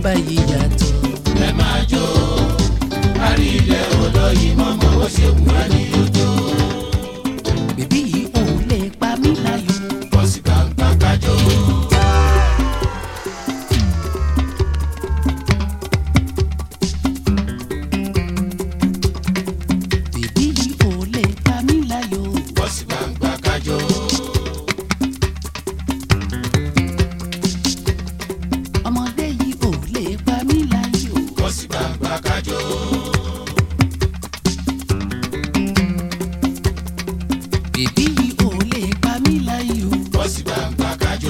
báyìí yàtọ̀. ẹ máa jó kárí ilẹ̀ olóyin mọ́mọ́ ó ṣe wù wá ní ojú bèbí yìí ò lè pa mí láyò. bọ́ sí gbangba kájọ. bèbí yìí ò lè pa mí láyò. bọ́ sí gbangba kájọ. ọmọdé yìí ò lè pa mí láyò. bọ́ sí gbangba kájọ. bèbí yìí ò lè pa mí láyò. bọ́ sí gbangba kájọ.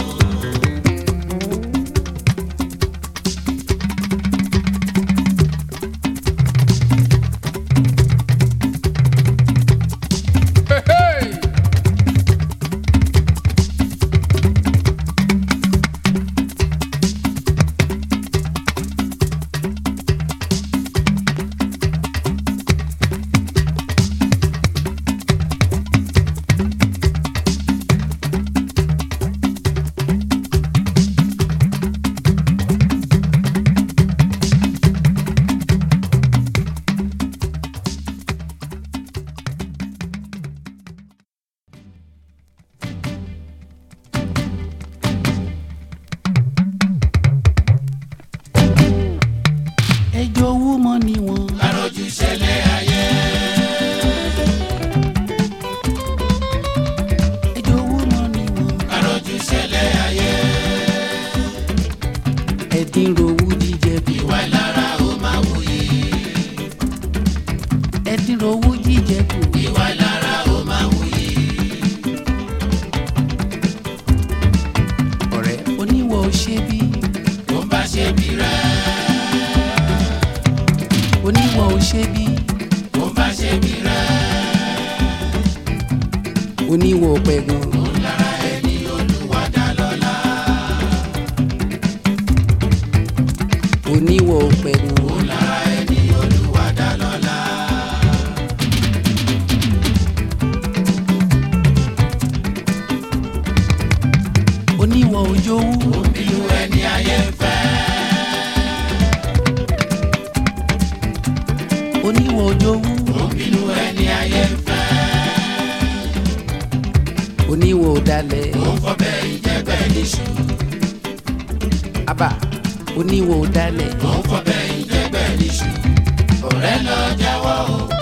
ẹjọ́ owó mọ́ ni wọ́n. àròjù ṣẹlẹ̀ ayé. ẹjọ́ owó mọ́ ni wọ́n. àròjù ṣẹlẹ̀ ayé. ẹ̀dín rowú jíjẹ bí. ìwà ìlara ó máa wuyì. ẹ̀dín rowú jíjẹ kù. ìwà ìlara ó máa wuyì. ọ̀rẹ́ oníwọ̀ ò ṣe bí. tó ń bá ṣe bí rẹ̀. oníwọ̀ ò ṣe bí. tó ń bá ṣe bí rẹ̀. oníwọ̀ ò pẹ̀ gan. lára ẹni olúwa dá lọ́lá. oníwọ̀ ò pẹ̀ gan. lára ẹni olúwa dá lọ́lá. oníwọ̀ ò jowú. inú ẹni ayé ń fẹ́. oníwọ̀ ò jowú. inú ẹni ayé ń fẹ́. oníwọ̀ ò dalẹ̀. ó ń fọbẹ̀ ìjẹ́bẹ̀ níṣu. abà oníwọ̀ ò dalẹ̀. ó ń fọbẹ̀ ìjẹ́bẹ̀ níṣu. ọ̀rẹ́ lọ jáwọ́ o.